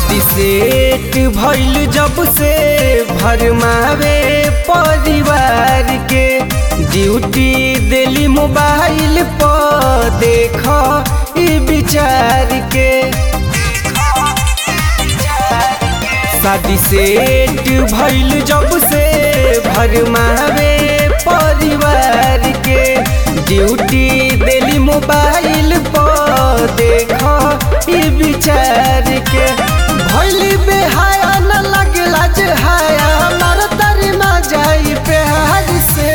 शादी सेट भइल जब से भरमावे परिवार के ड्यूटी दिली मोबाइल पर देख ई विचार के शादी सेट भइल जब से भरमावे परिवार के ड्यूटी दिली मोबाइल पर देख ई विचार के भइली बेहाया न लगला जे हाया मार तारी मा जाई प्यार से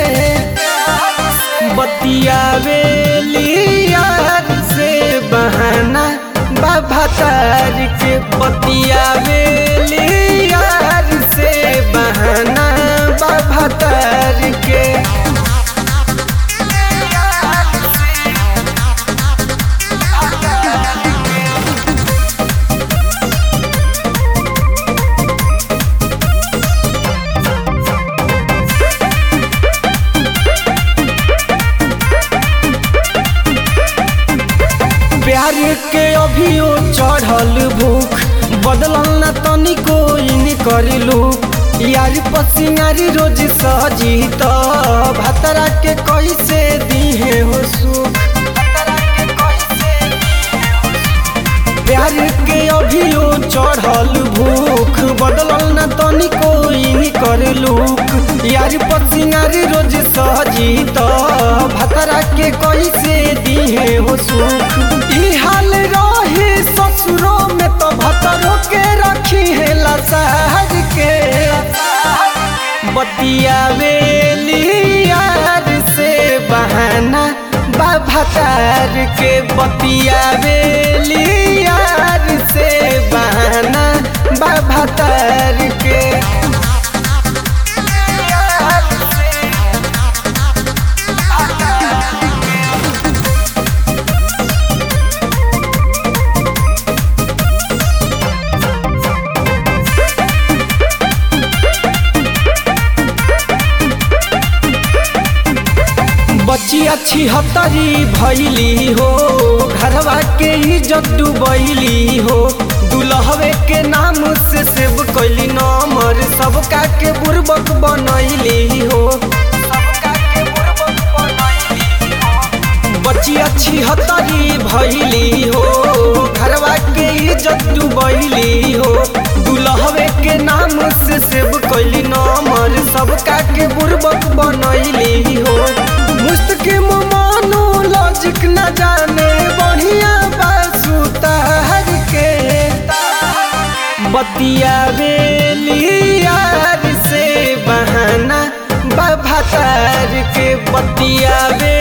बतियावे यार से बहाना बाबा तार के बतियावे यार से बहाना बाबा तार के प्यार के अभियो चढ़ल भूख बदलल न तनिको इन करिलू यार पसिंगारी रोज सजी त भतरा के कैसे दिहे हो सुख प्यार के अभियो चढ़ल भूख बदलल न तनिको इन करलू यार पसिंगारी रोज सजी त भतरा के कैसे दिहे हो सुख ई हाल रहे ससुरो में तो भतरो के रखी है लसार के बतियावे यार से बहाना बाभातार के बतियावे यार से बहाना बाभातार के बच्ची अच्छी हतरी भैली हो घरवा के इज्जत डूबैली हो दुल्हवे के नाम से सेव कैली नमर सबका के बुर्बक बनैली हो बच्ची अच्छी हतरी भैली हो घरवा के इज्जत डूबैली हो दुल्हवे के नाम से सेव कैली नमर सबका के बुर्बक बनैली हो मुस्तकिम मानो लॉजिक न जाने बढ़िया बासु तार के बतियावे यार से बहाना बाबा तार के बतियावे